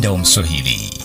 uwanda wa Mswahili.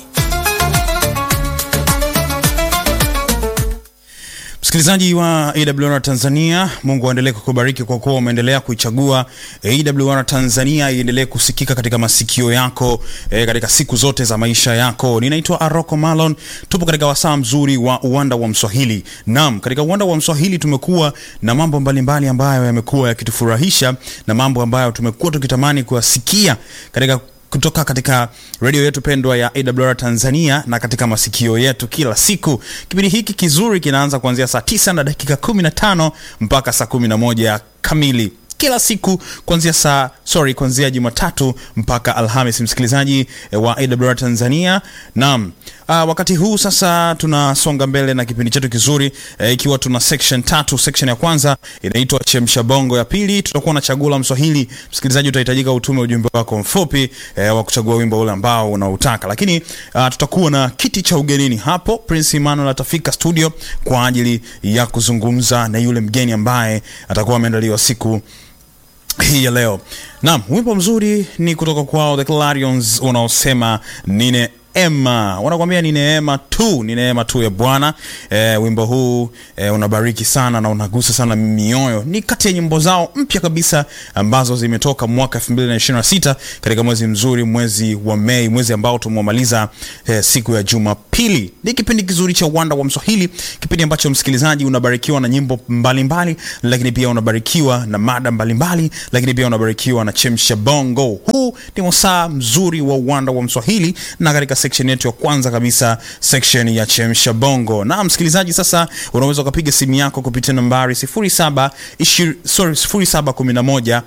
Msikilizaji wa AWR Tanzania, Mungu aendelee kukubariki kwa kuwa umeendelea kuichagua AWR Tanzania iendelee kusikika katika masikio yako e, katika siku zote za maisha yako. Ninaitwa Aroko Malon, tupo katika wasaa mzuri wa uwanda wa Mswahili. Naam, katika uwanda wa Mswahili tumekuwa na mambo mbalimbali ambayo yamekuwa yakitufurahisha na mambo ambayo tumekuwa tukitamani kuyasikia katika kutoka katika redio yetu pendwa ya AWR Tanzania na katika masikio yetu kila siku. Kipindi hiki kizuri kinaanza kuanzia saa tisa na dakika 15 mpaka saa 11 kamili kila siku kuanzia saa sorry, kuanzia Jumatatu mpaka Alhamis, msikilizaji wa AWR Tanzania. Naam, uh, wakati huu sasa tunasonga mbele na kipindi chetu kizuri eh, ikiwa tuna section tatu. Section ya kwanza inaitwa chemsha bongo, ya pili tutakuwa na chaguo la Mswahili. Msikilizaji, utahitajika utume ujumbe wako mfupi eh, wa kuchagua wimbo ule ambao unautaka, lakini uh, tutakuwa na kiti cha ugenini hapo. Prince Emmanuel atafika studio kwa ajili ya kuzungumza na yule mgeni ambaye atakuwa ameandaliwa siku hii ya leo. Naam, wimbo mzuri ni kutoka kwao The Clarions unaosema nine Emma wanakuambia ni neema tu, ni neema tu ya Bwana. E, wimbo huu e, unabariki sana na unagusa sana mioyo. Ni kati ya nyimbo zao mpya kabisa ambazo zimetoka mwaka 2026 katika mwezi mzuri, mwezi wa Mei, mwezi ambao tumemaliza e, siku ya Jumapili. Ni kipindi kizuri cha Uwanda wa Mswahili, kipindi ambacho msikilizaji unabarikiwa na nyimbo mbalimbali, lakini pia unabarikiwa na mada mbalimbali, lakini pia unabarikiwa na chemsha bongo. Huu ni wasaa mzuri wa Uwanda wa Mswahili na katika section yetu ya kwanza kabisa section ya chemsha bongo. Na msikilizaji, sasa unaweza ukapiga simu yako kupitia nambari 07 sorry 0711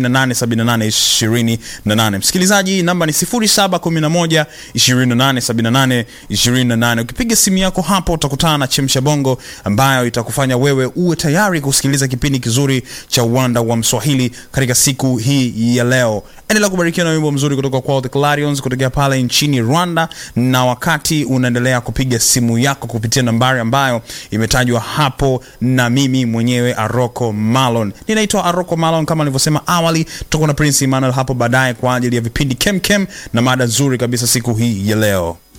2878 28. Msikilizaji, namba ni 0711 2878 28. Ukipiga simu yako hapo utakutana na chemsha bongo ambayo itakufanya wewe uwe tayari kusikiliza kipindi kizuri cha uwanda wa Mswahili katika siku hii ya leo. Endelea kubarikiwa na wimbo mzuri kutoka kwa The Clarions kutokea pale nchini Rwanda, na wakati unaendelea kupiga simu yako kupitia nambari ambayo imetajwa hapo na mimi mwenyewe Aroko Malon. Ninaitwa Aroko Malon kama nilivyosema awali. Tutakuwa na Prince Emmanuel hapo baadaye kwa ajili ya vipindi kemkem na mada nzuri kabisa siku hii ya leo.